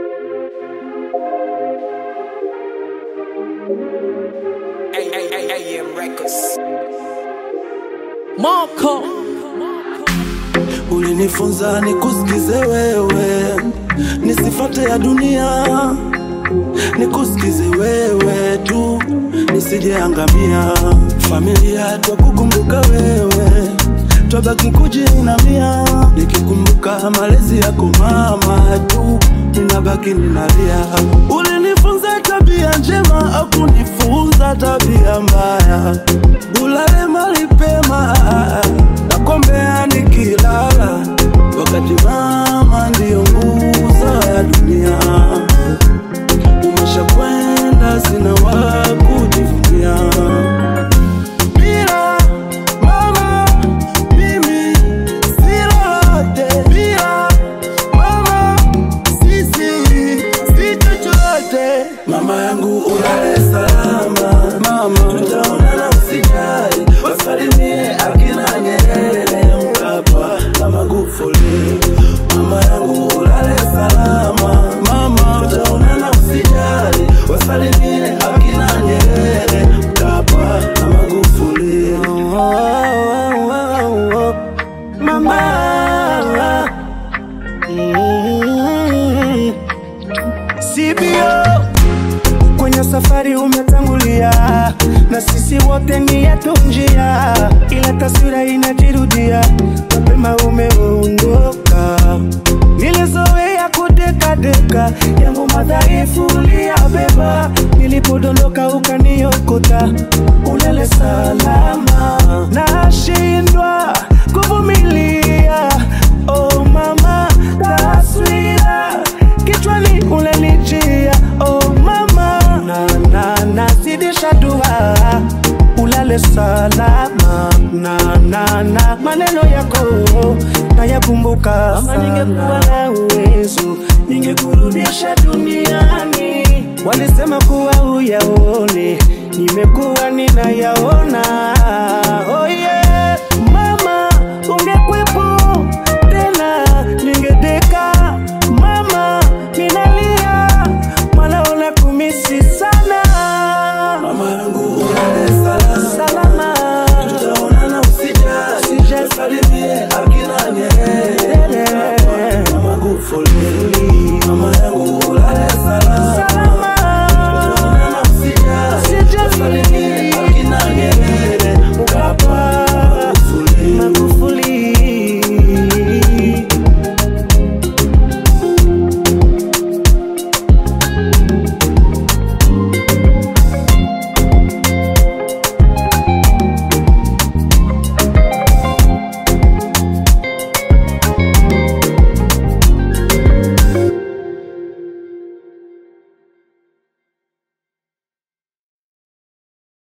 AM Records. Marco Ulinifunza nikusikize wewe, nisifate ya dunia, nikusikize wewe tu, nisijeangamia. Familia twakukumbuka wewe, twabaki kujiinamia, nikikumbuka malezi yako mama tu, ninabaki ninalia. Ulinifunza tabia njema, akunifunza tabia mbaya, ulale mali pema nakombea nikilala, wakati mama ndiyo nguzo ya dunia. Umeshakwenda, sina wa kujivunia. Bila mama mimi si lolote, bila mama sisi si chochote. Mama yangu ulale salama, mama tutaonana, usijali, wasalimie akina Nyerere, Mkapa na Magufuli. Mama yangu ulale salama, mama tutaonana, usijali, wasalimie akina Nyerere, Mkapa na Magufuli. Oh, oh, oh, oh. Mama mm. CBO kwenye safari umetangulia, na sisi wote ni yetu njia, ila taswira inajirudia, mapema umeondoka. Nilizoea kudekadeka, yangu madhaifu uliyabeba, nilipodondoka ukaniokota, ulele salama, nashindwa kuvumilia. Oh mama, taswira kichwani unanijia. Oh mama, na na nazidisha dua ulale salama na na na maneno yako nayakumbuka mama, ningekuwa na uwezo ningekurudisha duniani. Walisema kuwa uyaone, nimekuwa ninayaona